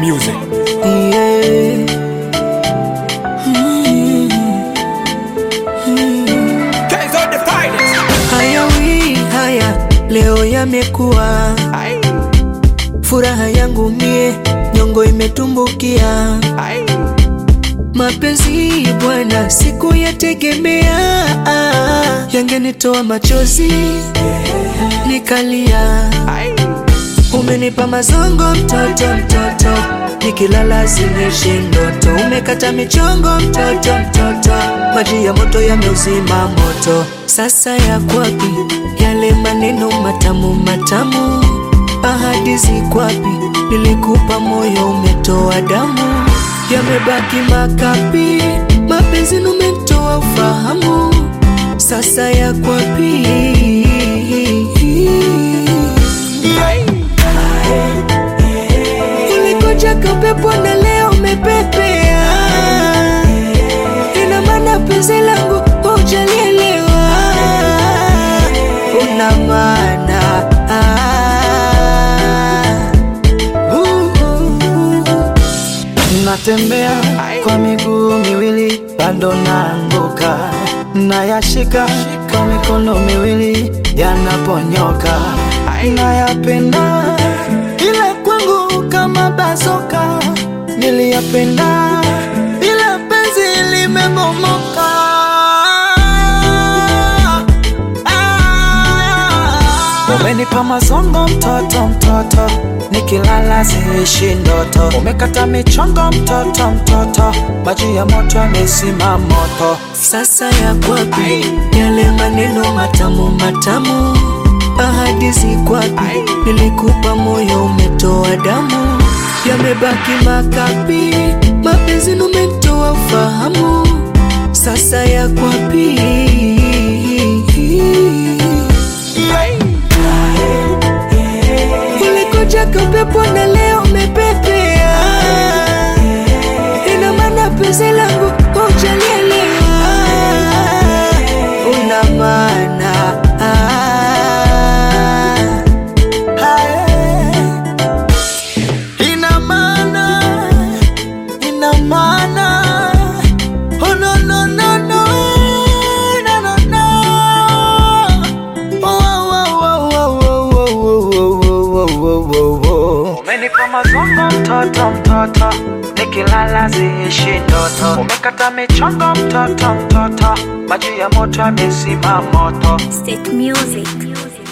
music. Yeah. Mm. Mm. Guys are the finest. Haya wi haya leo yamekuwa Aye, furaha yangu mie nyongo imetumbukia aye. mapenzi bwana siku yategemea yangenitoa machozi nikalia Aye, umenipa mazongo mtoto mtoto nikilala zinishi ndoto umekata michongo mtoto mtoto maji ya moto yameuzima moto sasa yakwapi yale maneno matamu matamu ahadi zikwapi nilikupa moyo umetoa damu yamebaki makapi mapenzi numetoa ufahamu sasa yakwapi ulikoja kapepo na leo umepepea, ina maana penzi langu hujalielewa, una maana Natembea kwa miguu miwili bado naanguka, nayashika kwa mikono miwili yanaponyoka, nayapenda ila kwangu kama bazoka, niliyapenda ila penzi limemomoka. Umenipa mazongo mtoto mtoto, nikilala ziishi ndoto. Umekata michongo mtoto mtoto, maji ya moto yamezima moto. sasa yakwapi yale maneno matamu matamu, ahadi zikwapi? Nilikupa moyo umetoa damu, yamebaki makapi, mapenzi numetoa ufahamu, sasa yakwapi? Ulikoja kapepo na leo umepepea, ina maana penzi langu hujalielewa, una maana Hae. Ina maana, ina maana. Oh, no, no, no, no. No, no, no. Oh, oh, oh, oh, oh, oh, oh, oh, oh, oh, oh. Umenipa mazongo mtoto mtoto, nikilala ziishi ndoto. Umekata michongo mtoto mtoto, maji ya moto yamezima moto. State music.